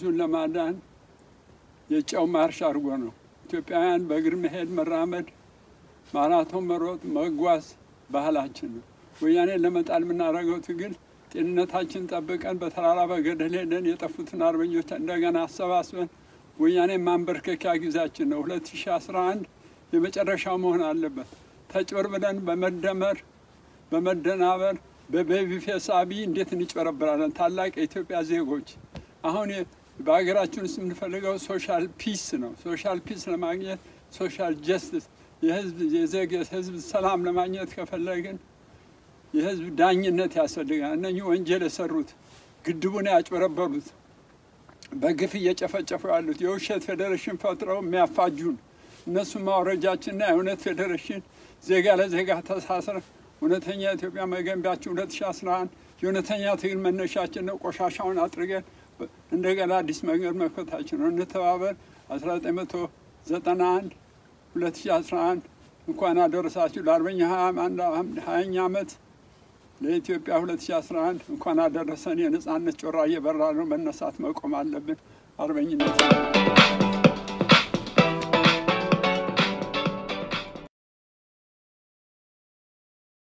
ወንዙን ለማዳን የጨው ማርሽ አድርጎ ነው። ኢትዮጵያውያን በእግር መሄድ፣ መራመድ፣ ማራቶን መሮጥ፣ መጓዝ ባህላችን ነው። ወያኔን ለመጣል የምናደርገው ትግል ጤንነታችን ጠብቀን በተራራ በገደል ሄደን የጠፉትን አርበኞች እንደገና አሰባስበን ወያኔን ማንበርከኪያ ጊዜያችን ነው። 2011 የመጨረሻው መሆን አለበት። ተጭበርብረን በመደመር በመደናበር በቤቢ ፌስ አብይ እንዴት እንጭበረብራለን? ታላቅ የኢትዮጵያ ዜጎች አሁን በሀገራችን ውስጥ የምንፈልገው ሶሻል ፒስ ነው። ሶሻል ፒስ ለማግኘት ሶሻል ጀስቲስ የህዝብ የዜግ የህዝብ ሰላም ለማግኘት ከፈለግን የህዝብ ዳኝነት ያስፈልጋል። እነኚህ ወንጀል የሰሩት ግድቡን ያጭበረበሩት በግፍ እየጨፈጨፉ ያሉት የውሸት ፌዴሬሽን ፈጥረው የሚያፋጁን እነሱ ማውረጃችንና የእውነት ፌዴሬሽን ዜጋ ለዜጋ ተሳስረ እውነተኛ ኢትዮጵያ መገንቢያችን 2011 የእውነተኛ ትግል መነሻችን ነው። ቆሻሻውን አጥርገን እንደገና አዲስ መንገድ መክፈታችን ነው። እንተባበር። 1991 2011 እንኳን አደረሳችሁ ለአርበኛ ሀያኛ ዓመት ለኢትዮጵያ 2011 እንኳን አደረሰን። የነጻነት ጮራ እየበራ ነው። መነሳት መቆም አለብን። አርበኝነት